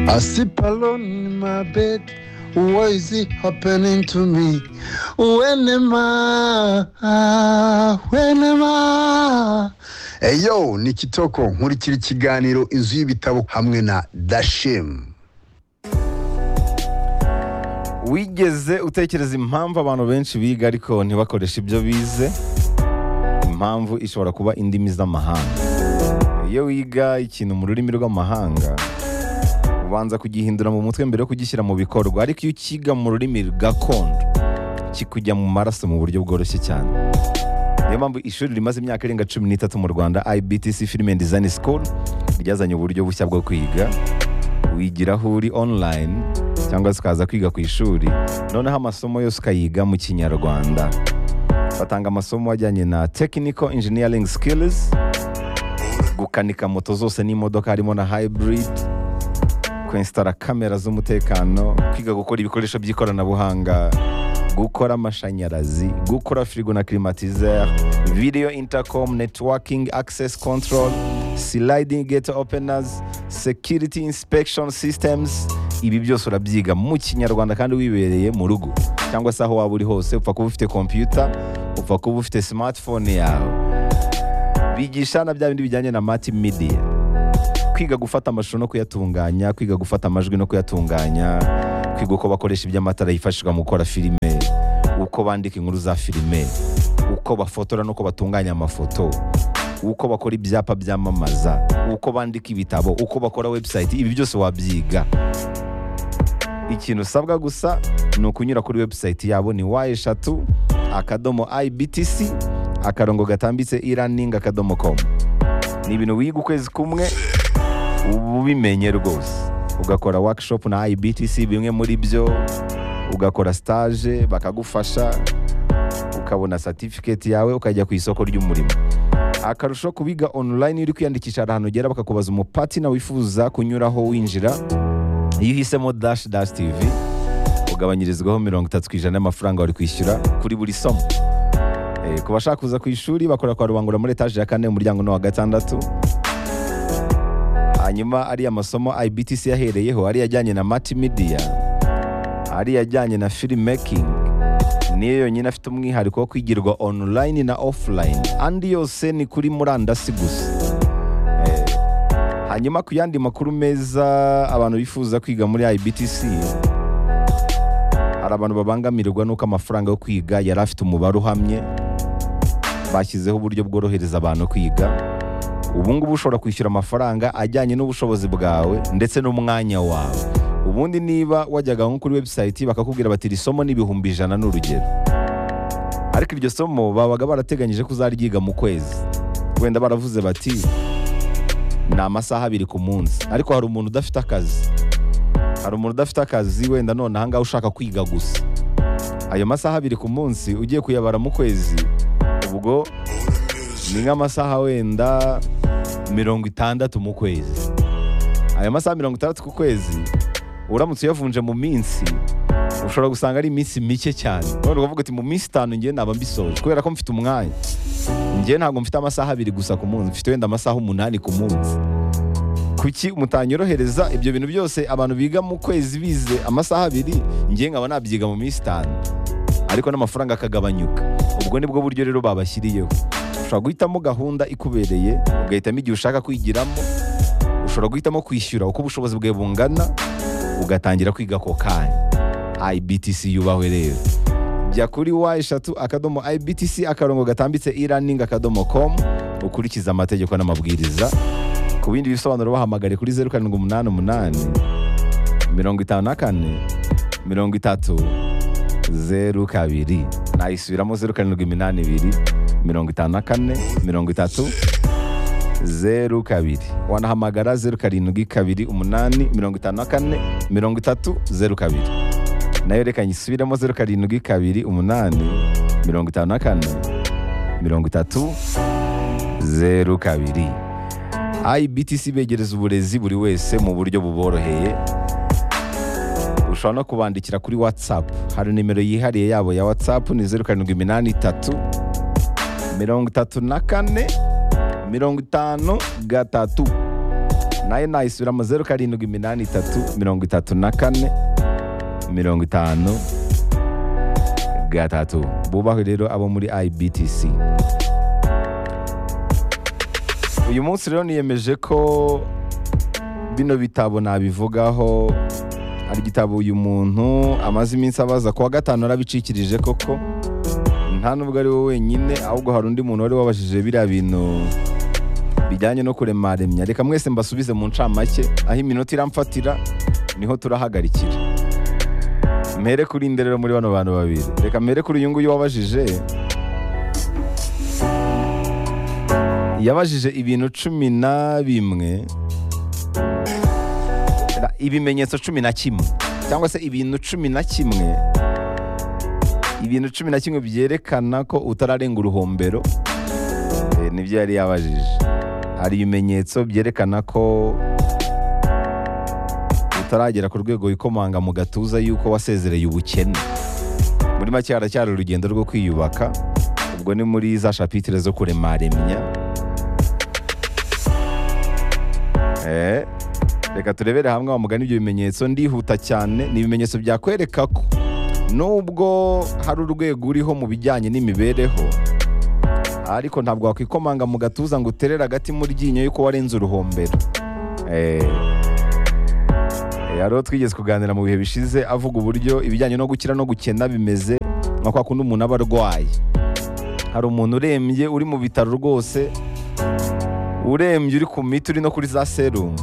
I sleep alone in my bed. What is it happening to me? When am I? When am I? Eyo ni Kitoko nkurikira ikiganiro inzu y'ibitabo hamwe na Dashim. wigeze utekereza impamvu abantu benshi biga ariko ntibakoreshe ibyo bize impamvu ishobora kuba indimi z'amahanga iyo wiga ikintu mu rurimi rw'amahanga ubanza kugihindura mu mutwe mbere yo kugishyira mu bikorwa ariko iyo ukiga mu rurimi gakondo kikujya mu maraso mu buryo bworoshye cyane niyo mpamvu ishuri rimaze imyaka irenga cumi n'itatu mu rwanda ibtc film and design school ryazanye uburyo bushya bwo kwiga wigira aho uri online cyangwa se ukaza kwiga ku ishuri noneho amasomo yose ukayiga mu kinyarwanda batanga amasomo ajyanye na technical engineering skills gukanika moto zose n'imodoka harimo na hybrid kwensitara kamera z'umutekano kwiga gukora ibikoresho by'ikoranabuhanga gukora amashanyarazi gukora firigo na climatizer video intercom networking access control sliding gate openers security inspection systems ibi byose urabyiga mu kinyarwanda kandi wibereye mu rugo cyangwa se aho waba uri hose upfa kuba ufite computer upfa kuba ufite smartphone yawe bigisha na bya bindi bijyanye na multimedia kwiga gufata amashusho no kuyatunganya kwiga gufata amajwi no kuyatunganya kwiga uko bakoresha iby'amatara yifashishwa mu gukora filime uko bandika inkuru za filime uko bafotora n'uko batunganya amafoto uko bakora ibyapa byamamaza uko bandika ibitabo uko bakora website ibi byose wabyiga ikintu usabwa gusa ni ukunyura kuri website yabo ni wa eshatu akadomo ibtc akarongo gatambitse iraningi akadomo komu ni ibintu wiga ukwezi kumwe uba ubimenye rwose ugakora workshop na ibtc bimwe muri byo ugakora stage bakagufasha ukabona certificate yawe ukajya ku isoko ry'umurimo akarusho kubiga online uri kwiyandikisha hari ahantu ugera bakakubaza umupatina wifuza kunyuraho winjira iyo uhisemo dash dash tv ugabanyirizwaho mirongo itatu ku ijana y'amafaranga wari kwishyura kuri buri somo Eh, ku bashaka kuza ku ishuri bakora kwa rubangura muri etaje ya kane umuryango ni uwa gatandatu hanyuma ariya masomo ibtc yahereyeho ariyo ajyanye na multimedia ariyo ajyanye na filmmaking niyo yonyine afite umwihariko wo kwigirwa online na offline andi yose ni kuri murandasi gusa Eh, hanyuma ku yandi makuru meza abantu bifuza kwiga muri ibtc hari abantu babangamirwa n'uko amafaranga yo kwiga yari afite umubare uhamye bashyizeho uburyo bworohereza abantu kwiga ubu ngubu ushobora kwishyura amafaranga ajyanye n'ubushobozi bwawe ndetse n'umwanya wawe ubundi niba wajyaga nko kuri website bakakubwira bati iri somo ni ibihumbi ijana ni urugero ariko iryo somo babaga barateganyije ko uzaryiga mu kwezi wenda baravuze bati ni amasaha abiri ku munsi ariko hari umuntu udafite akazi hari umuntu udafite akazi wenda none ahangaha ushaka kwiga gusa ayo masaha abiri ku munsi ugiye kuyabara mu kwezi ubwo ni nk'amasaha wenda mirongo itandatu mu kwezi ayo masaha mirongo itandatu ku kwezi uramutse uyavunje mu minsi ushobora gusanga ari iminsi mike cyane none ukavuga uti mu minsi itanu ngewe naba mbisoje kubera ko mfite umwanya ngewe ntabwo mfite amasaha abiri gusa ku munsi mfite wenda amasaha umunani ku munsi kuki mutanyorohereza ibyo bintu byose abantu biga mu kwezi bize amasaha abiri ngewe nkaba nabyiga mu minsi itanu ariko n'amafaranga akagabanyuka ubwo nibwo buryo rero babashyiriyeho ushobora guhitamo gahunda ikubereye ugahitamo igihe ushaka kwigiramo ushobora guhitamo kwishyura uko ubushobozi bwawe bungana ugatangira kwiga ako kanya ibtc yubahwe rero jya kuri wa eshatu akadomo ibtc akarongo gatambitse iraningi akadomo komu ukurikize amategeko n'amabwiriza ku bindi bisobanuro bahamagare kuri zeru karindwi umunani umunani mirongo itanu na kane mirongo itatu zeru kabiri nayisubiramo zeru karindwi iminani ibiri mirongo itanu na kane mirongo itatu zeru kabiri wanahamagara zeru karindwi kabiri umunani mirongo itanu na kane mirongo itatu zeru kabiri nayo reka nyisubiremo zeru karindwi kabiri umunani mirongo itanu na kane mirongo itatu zeru kabiri IBTC begereza uburezi buri wese mu buryo buboroheye ushobora no kubandikira kuri WhatsApp hari nimero yihariye yabo ya WhatsApp ni zeru karindwi iminani itatu mirongo itatu na kane mirongo itanu gatatu nayo nayisubiramo zeru karindwi iminani itatu mirongo itatu na kane mirongo itanu gatatu bubahwe rero abo muri ibtc uyu munsi rero niyemeje ko bino bitabo nabivugaho hari igitabo uyu muntu amaze iminsi abaza kuwa gatanu arabicikirije koko nta n'ubwo ari wowe wenyine ahubwo hari undi muntu wari wabajije biriya bintu bijyanye no kuremaremya reka mwese mbasubize mu ncamake aho iminota iramfatira niho turahagarikira mpere kuri inde rero muri bano bantu babiri reka mpere kuri uyu nguyu wabajije yabajije ibintu cumi na bimwe na- ibimenyetso cumi na kimwe cyangwa se ibintu cumi na kimwe ibintu cumi na kimwe byerekana ko utararenga uruhombero Eh, nibyo yari yabajije hari ibimenyetso byerekana ko utaragera ku rwego wikomanga mu gatuza y'uko wasezereye ubukene muri make haracyari urugendo rwo kwiyubaka ubwo ni muri za shapitire zo kuremaremya Eh, reka turebere hamwe wa mugani ibyo bimenyetso ndihuta cyane ni ibimenyetso byakwereka ko nubwo hari urwego uriho mu bijyanye n'imibereho ariko ntabwo wakwikomanga mu gatuza ngo uterere agati mu ryinyo yuko warenze uruhombero Eh, eh, hariho twigeze kuganira mu bihe bishize avuga uburyo ibijyanye no gukira no gukena bimeze nka kwa kundi umuntu aba arwaye hari umuntu urembye uri mu bitaro rwose urembye uri ku miti uri no kuri za serumu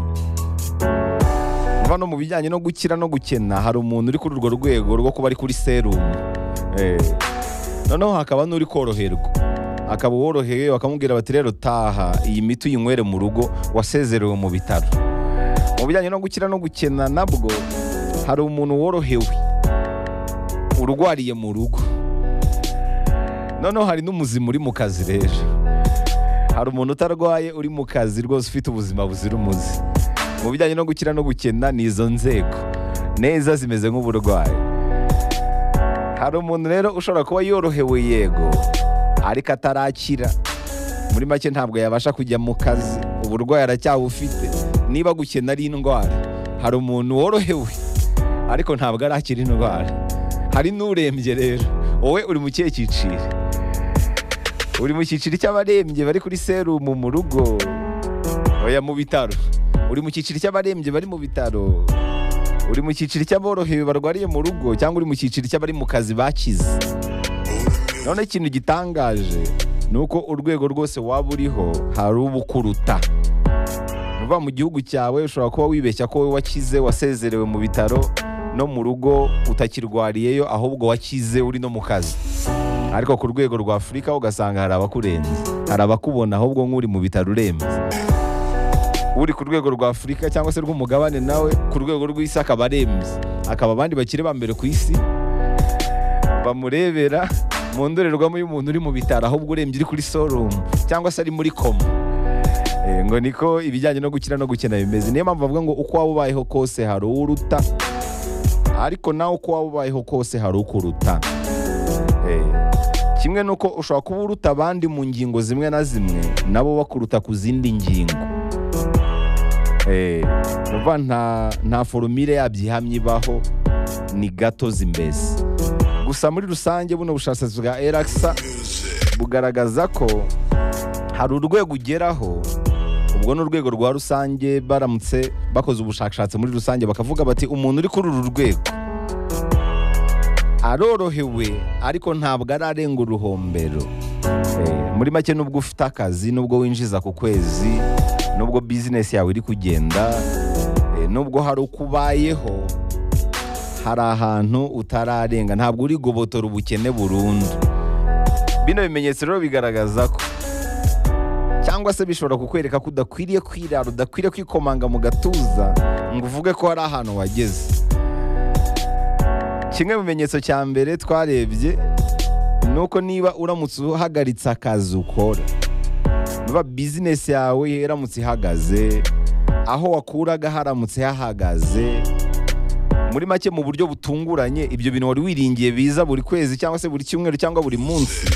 hano mu bijyanye no gukira no gukena hari umuntu uri kuri urwo rwego rwo kuba ari kuri serumu Eh, noneho hakaba n'uri koroherwa akaba uworohewe bakamubwira bati rero taha iyi miti uyinywere mu rugo wasezerewe mu bitaro mu bijyanye no gukira no gukena nabwo hari umuntu worohewe urwariye mu rugo noneho hari n'umuzima uri mu kazi rero hari umuntu utarwaye uri mu kazi rwose ufite ubuzima buzira umuze mu bijyanye no gukira no gukena ni izo nzego neza zimeze nk'uburwayi hari umuntu rero ushobora kuba yorohewe yego ariko atarakira muri make ntabwo yabasha kujya mu kazi uburwayi aracyabufite niba gukena ari indwara hari umuntu worohewe ariko ntabwo arakira indwara hari n'urembye rero wowe uri mu kihe cyiciro uri mu cyiciro cy'abarembye bari kuri serumu mu rugo oya mu bitaro uri mu cyiciro cy'abarembye bari mu bitaro uri mu cyiciro cy'aborohewe barwariye mu rugo cyangwa uri mu cyiciro cy'abari mu kazi bakize none ikintu gitangaje ni uko urwego rwose waba uriho hari ubukuruta uva mu gihugu cyawe ushobora kuba wibeshya ko wowe wakize wasezerewe mu bitaro no mu rugo utakirwariyeyo ahubwo wakize uri no mu kazi ariko ku rwego rwa afurika ugasanga hari abakurenze hari abakubona ahubwo nk'uri mu bitaro urembye uri ku rwego rwa afurika cyangwa se rw'umugabane nawe ku rwego rw'isi akaba arembye akaba abandi bakiri ba mbere ku isi bamurebera mu ndorerwamo y'umuntu uri mu bitaro ahubwo urembye uri kuri sorumu cyangwa se ari muri koma Eh, ngo niko ibijyanye no gukira no gukena bimeze niyo mpamvu bavuga ngo uko waba ubayeho kose hari uruta ariko nawe uko waba ubayeho kose hari ukuruta Eh, kimwe n'uko ushobora kuba uruta abandi mu ngingo zimwe na zimwe nabo bakuruta ku zindi ngingo Eh, ni ukuvuga nta nta forumire yabyo ihamye ibaho ni gato zimbese gusa muri rusange buno bushakashatsi bwa erakisa bugaragaza ko hari urwego ugeraho ubwo ni urwego rwa rusange baramutse bakoze ubushakashatsi muri rusange bakavuga bati umuntu uri kuri uru rwego arorohewe ariko ntabwo ararenga uruhombero Eh, muri make nubwo ufite akazi nubwo winjiza ku kwezi nubwo bizinesi yawe iri kugenda eh, nubwo hari uko ubayeho hari ahantu utararenga ntabwo uri gobotora ubukene burundu bino bimenyetso rero bigaragaza ko cyangwa se bishobora kukwereka ko udakwiriye kwirara udakwiriye kwikomanga mu gatuza ngo uvuge ko hari ahantu wageze kimwe mu bimenyetso cya mbere twarebye ni uko niba uramutse uhagaritse akazi ukora niba bizinesi yawe iramutse ihagaze aho wakuraga haramutse hahagaze muri make mu buryo butunguranye ibyo bintu wari wiringiye biza buri kwezi cyangwa se buri cyumweru cyangwa buri munsi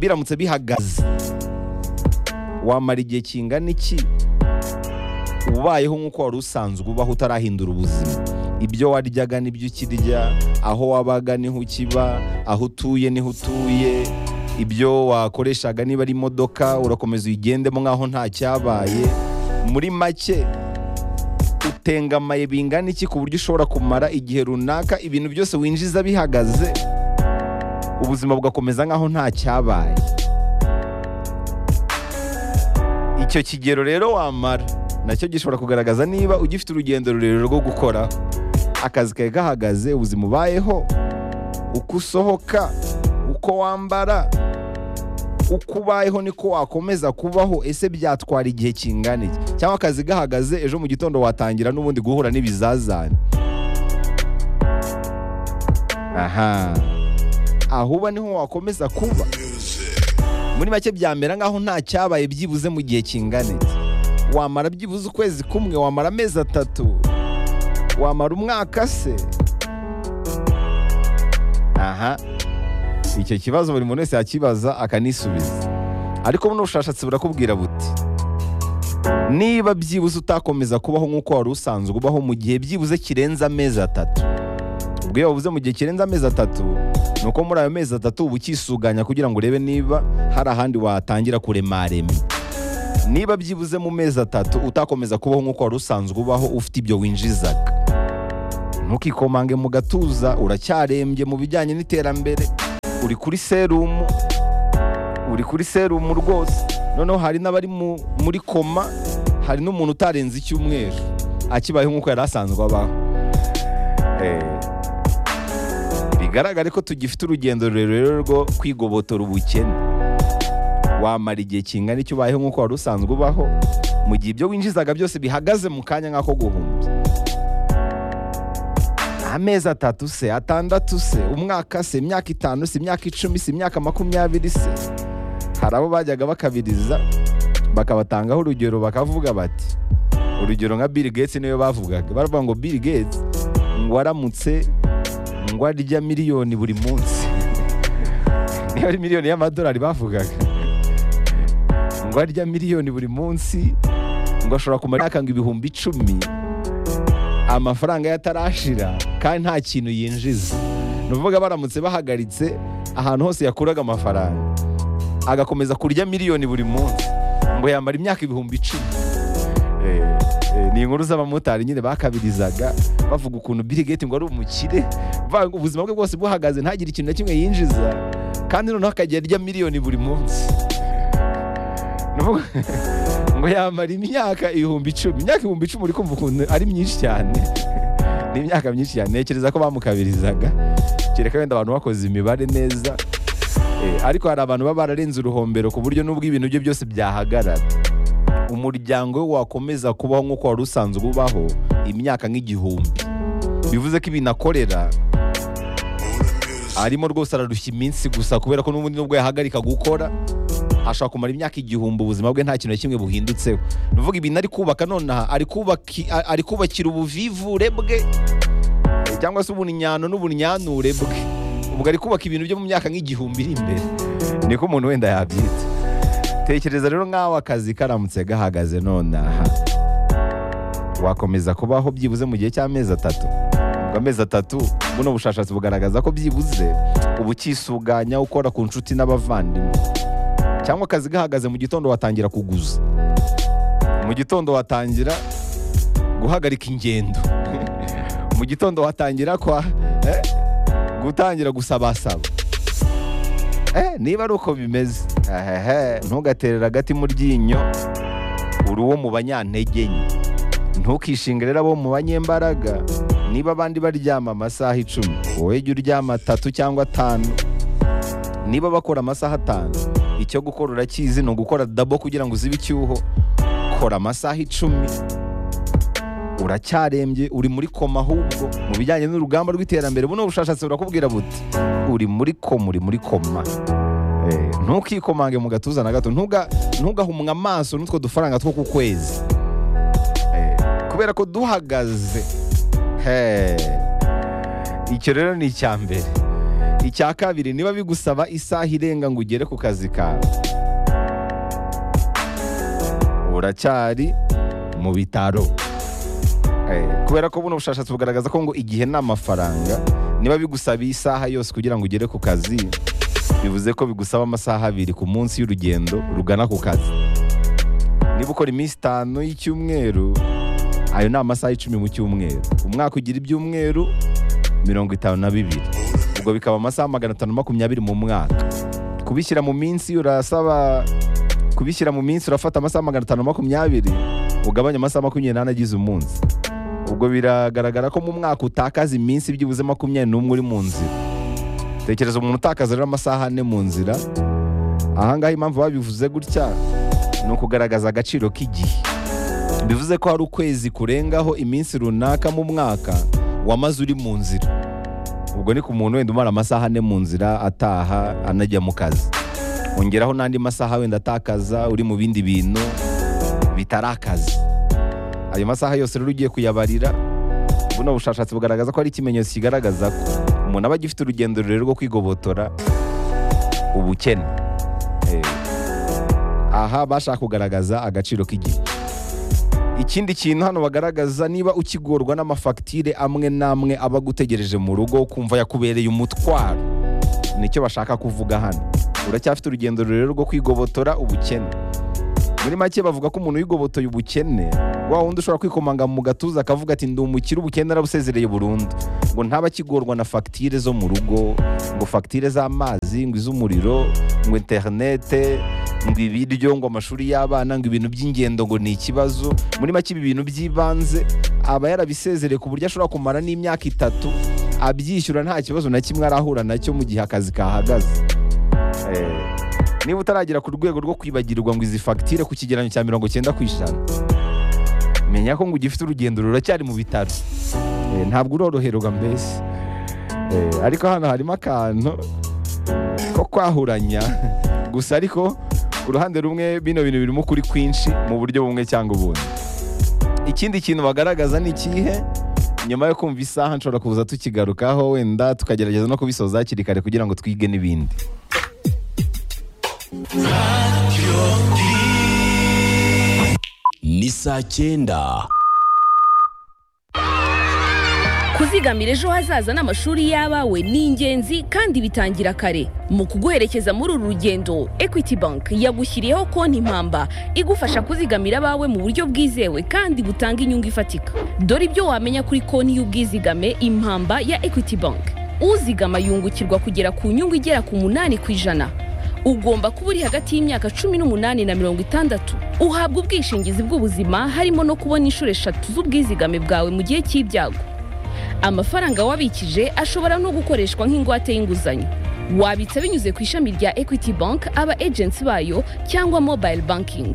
biramutse bihagaze wamara igihe kingana iki ubayeho nk'uko wari usanzwe ubaho utarahindura ubuzima ibyo waryaga n'ibyo ukirya aho wabaga niho ukiba aho utuye niho utuye ibyo wakoreshaga niba ari imodoka urakomeza uyigendemo nk'aho nta cyabaye muri make utengamaye bingana iki ku buryo ushobora kumara igihe runaka ibintu byose winjiza bihagaze ubuzima bugakomeza nk'aho nta cyabaye icyo kigero rero wamara nacyo gishobora kugaragaza niba ugifite urugendo rurerure rwo gukora akazi kawe gahagaze ubuzima ubayeho uko usohoka uko wambara uko ubayeho niko wakomeza kubaho ese byatwara igihe kingana iki cyangwa akazi gahagaze ejo mu gitondo watangira n'ubundi guhura n'ibizazane aha aho uba niho wakomeza kuba muri make byamera nk'aho nta cyabaye byibuze mu gihe kingana iki wamara byibuze ukwezi kumwe wamara amezi atatu wamara umwaka se aha icyo kibazo buri muntu wese yakibaza akanisubiza ariko buno bushakashatsi burakubwira buti niba byibuze utakomeza kubaho nk'uko wari usanzwe ubaho mu gihe byibuze kirenze amezi atatu ubwo iyo wabuze mu gihe kirenze amezi atatu ni uko muri ayo mezi atatu uba ukisuganya kugira ngo urebe niba hari ahandi watangira kuremarema niba byibuze mu mezi atatu utakomeza kubaho nk'uko wari usanzwe ubaho ufite ibyo winjizaga ntukikomanga mu gatuza uracyarembye mu bijyanye n'iterambere uri kuri serumu uri kuri serumu rwose noneho hari n'abari mu- muri koma hari n'umuntu utarenze icyumweru akibayeho nk'uko yari asanzwe abaho Eh, bigaragare ko tugifite urugendo rurerure rwo kwigobotora ubukene wamara igihe kingana icyo ubayeho nk'uko wari usanzwe ubaho mu gihe ibyo winjizaga byose bihagaze mu kanya nk'ako guhumbya amezi atatu se atandatu se umwaka se imyaka itanu se imyaka icumi se imyaka makumyabiri se hari abo bajyaga bakabiriza bakabatangaho urugero bakavuga bati urugero nka Bill Gates niwe bavugaga baravuga ngo Bill Gates ngo aramutse ngo arya miliyoni buri munsi niba ari miliyoni y'amadolari bavugaga ngo arya miliyoni buri munsi ngo ashobora kumara imyaka ngo ibihumbi icumi amafaranga ye atarashira kandi nta kintu yinjiza ni ukuvuga baramutse bahagaritse ahantu hose yakuraga amafaranga agakomeza kurya miliyoni buri munsi ngo yamara imyaka ibihumbi icumi Eh, eh, ni inkuru z'abamotari nyine bakabirizaga bavuga ukuntu Bill Gates ngo ari umukire bavuga ngo ubuzima bwe bwose buhagaze ntagire ikintu na kimwe yinjiza kandi noneho akajya arya miliyoni buri munsi Ni ukuvuga- ngo yamara imyaka ibihumbi icumi imyaka ibihumbi icumi uri kumva ukuntu ari myinshi cyane ni imyaka myinshi cyane ntekereza ko bamukabirizaga kereka wenda abantu bakoze imibare neza Eh, ariko hari abantu baba bararenze uruhombero ku buryo n'ubwo ibintu bye byose byahagarara umuryango we wakomeza kubaho nk'uko wari usanzwe ubaho imyaka nk'igihumbi bivuze ko ibintu akorera arimo rwose ararushya iminsi gusa kubera ko n'ubundi nubwo yahagarika gukora ashobora kumara imyaka igihumbi ubuzima bwe nta kintu na kimwe buhindutseho ni ukuvuga ibintu ari kubaka nonaha ari kubaki- a- ari kubakira ubuvivure bwe eh, cyangwa se ubunyinyano n'ubunyanure bwe ubwo ari kubaka ibintu byo mu myaka nk'igihumbi iri imbere niko umuntu wenda yabyita tekereza rero nk'aho akazi karamutse gahagaze nonaha wakomeza kubaho byibuze mu gihe cy'amezi atatu ubwo amezi atatu buno bushakashatsi bugaragaza ko byibuze uba ukisuganya ukora ku nshuti n'abavandimwe cyangwa akazi gahagaze mu gitondo watangira kuguza mu gitondo watangira guhagarika ingendo mu gitondo watangira kwa eh, gutangira gusabasaba eh, niba ari uko bimeze ehehe ntugaterere agati mu ryinyo uri uwo mu banyantege nke ntukishinge rero abo mu banyembaraga niba abandi baryama amasaha icumi wowe jya uryama atatu cyangwa atanu niba bakora amasaha atanu icyo gukora urakizi ni ugukora dabo kugira ngo uzibe icyuho kora amasaha icumi uracyarembye uri muri koma ahubwo mu bijyanye n'urugamba rw'iterambere buno bushakashatsi burakubwira buti uri muri koma uri muri koma Eh, ntukwikomange mu gatuza na gato ntuga- ntugahumwe amaso n'utwo dufaranga two ku kwezi Eh, kubera ko duhagaze He. icyo rero ni icya mbere icya kabiri niba bigusaba isaha irenga ngo ugere ku kazi kawe uracyari mu bitaro Eh, kubera ko buno bushakashatsi bugaragaza ko ngo igihe ni amafaranga niba bigusabiye isaha yose kugira ngo ugere ku kazi bivuze ko bigusaba amasaha abiri ku munsi y'urugendo rugana ku kazi niba ukora iminsi itanu y'icyumweru ayo ni amasaha icumi mu cyumweru umwaka ugira ibyumweru mirongo itanu na bibiri ubwo bikaba amasaha magana atanu makumyabiri mu mwaka kubishyira mu minsi urasaba kubishyira mu minsi urafata amasaha magana atanu makumyabiri ugabanya amasaha makumyabiri n'ane agize umunsi ubwo biragaragara ko mu mwaka utakaza iminsi byibuze makumyabiri n'umwe uri mu nzira tekereza umuntu utakaza rero amasaha ane mu nzira ahangaha impamvu babivuze gutya ni ukugaragaza agaciro k'igihe bivuze ko hari ukwezi kurengaho iminsi runaka mu mwaka wamaze uri mu nzira ubwo ni ku muntu wenda umara amasaha ane mu nzira ataha anajya mu kazi ongeraho n'andi masaha wenda atakaza uri mu bindi bintu bitari akazi ayo masaha yose rero ugiye kuyabarira buno bushakashatsi bugaragaza ko ari ikimenyetso kigaragaza ko umuntu aba agifite urugendo rurerure rwo kwigobotora ubukene Eh, aha bashaka kugaragaza agaciro k'igihe ikindi kintu hano bagaragaza niba ukigorwa n'amafagitire amwe n'amwe aba agutegereje mu rugo ukumva yakubereye umutwaro nicyo bashaka kuvuga hano uracyafite urugendo rurerure rwo kwigobotora ubukene muri make bavuga ko umuntu wigobotoye ubukene wa wundi ushobora kwikomanga mu gatuza akavuga ati ndi umukire ubukene narabusezereye burundu ngo ntaba akigorwa na fagitire zo mu rugo ngo fagitire z'amazi ngo iz'umuriro ngo interinete ngo ibiryo ngo amashuri y'abana ngo ibintu by'ingendo ngo ni ikibazo muri make ibi bintu by'ibanze aba yarabisezereye ku buryo ashobora kumara n'imyaka itatu abyishyura nta kibazo na kimwe arahura nacyo mu gihe akazi kahagaze Eh, niba utaragera ku rwego rwo kwibagirwa ngo izi fagitire ku kigereranyo cya mirongo cyenda ku ijana menya ko ngo ugifite urugendo ruracyari mu bitaro Eh, ntabwo uroroherwa mbese Eh, ariko hano harimo akantu ko kwahuranya gusa ariko ku ruhande rumwe bino bintu birimo ukuri kwinshi mu buryo bumwe cyangwa ubundi ikindi kintu bagaragaza ni ikihe nyuma yo kumva isaha nshobora kuza tukigarukaho wenda tukagerageza no kubisoza hakiri kare kugira ngo twige n'ibindi ni saa cyenda kuzigamira ejo hazaza n'amashuri y'abawe ni ingenzi kandi bitangira kare mu kuguherekeza muri uru rugendo equity bank yagushyiriyeho konti mpamba igufasha kuzigamira abawe mu buryo bwizewe kandi butanga inyungu ifatika dore ibyo wamenya kuri konti y'ubwizigame impamba ya equity bank uzigama yungukirwa kugera ku nyungu igera ku munani ku ijana ugomba kuba uri hagati y'imyaka cumi n'umunani na mirongo itandatu uhabwa ubwishingizi bw'ubuzima harimo no kubona inshuro eshatu z'ubwizigame bwawe mu gihe cy'ibyago amafaranga wabikije ashobora no gukoreshwa nk'ingwate y'inguzanyo wabitsa binyuze ku ishami rya equity bank aba agency bayo cyangwa mobile banking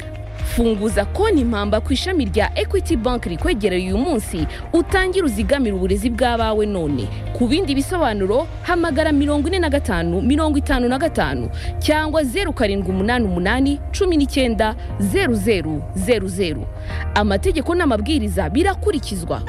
funguza konti impamba ku ishami rya equity bank rikwegereye uyu munsi utangire uzigamire uburezi bw'abawe none ku bindi bisobanuro hamagara mirongo ine na gatanu mirongo itanu na gatanu cyangwa zeru karindwi umunani umunani cumi n'icyenda zeru zeru zeru zeru amategeko n'amabwiriza birakurikizwa